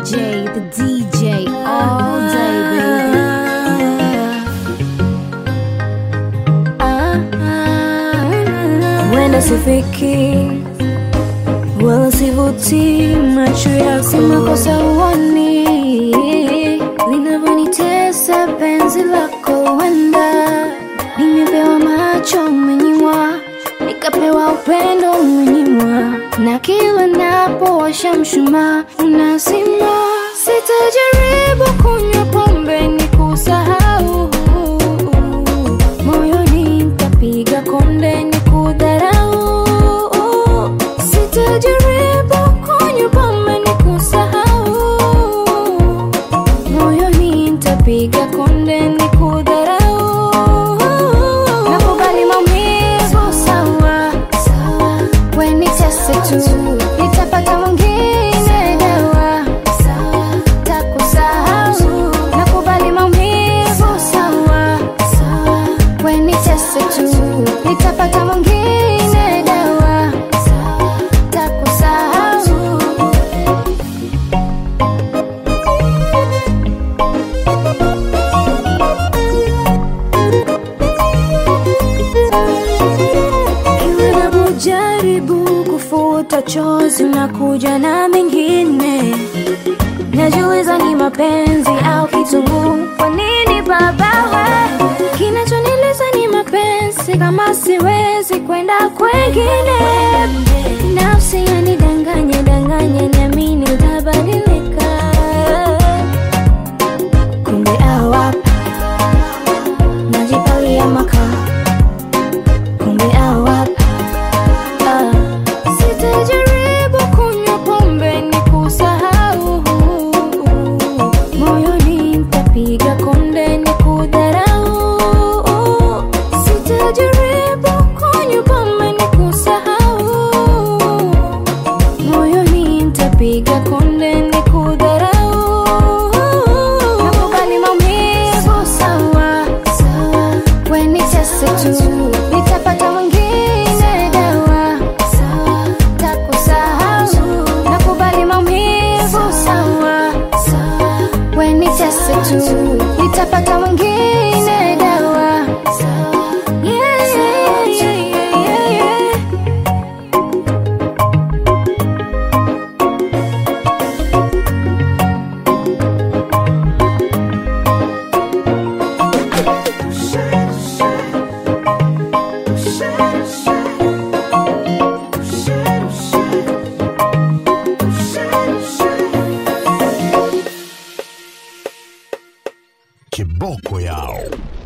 J, the DJ, all day, baby. Wenda sifiki wala sivuti macho yako, si makosa uoni linavyonitesa penzi lako. Wenda nimepewa macho umenyimwa, nikapewa upendo umenyimwa, na kila napowasha mshumaa unazima. Sitajaribu kunywa pombe ni kusahau moyoni nitapiga konde ni kudharau. Sitajaribu kunywa pombe ni kusahau, moyoni nitapiga konde ni kudharau. Nakubali maumivu sawa, we nitese tu, nitapata mwingine dawa takusahau. Nakubali maumivu sawa, we nitese tu, nitapata mwingine dawa takusahau. Kila napojaribu kufuta chozi na kuja na mengine, najiuliza ni mapenzi au kitunguu. Kwa nini baba we? Kinachonileza ni mapenzi, kama siwezi kwenda kwengine. Nafsi yanidanganya danganya, niamini utabadilika, kumbe awapa najipalia makaa kumbe awapa ah. Sitajaribu kunywa pombe ni kusahau, moyoni nitapiga konde ni kudharau. Sitajaribu kunywa pombe ni kusahau, moyoni nitapiga konde ni kudharau. Nakubali maumivu sawa, we nitese tu, nitapata mwingine dawa takusahau. Nakubali maumivu sawa, we nitese tu, nitapata mwingine dawa Yeah, yeah, yeah, yeah, yeah. Kiboko yao.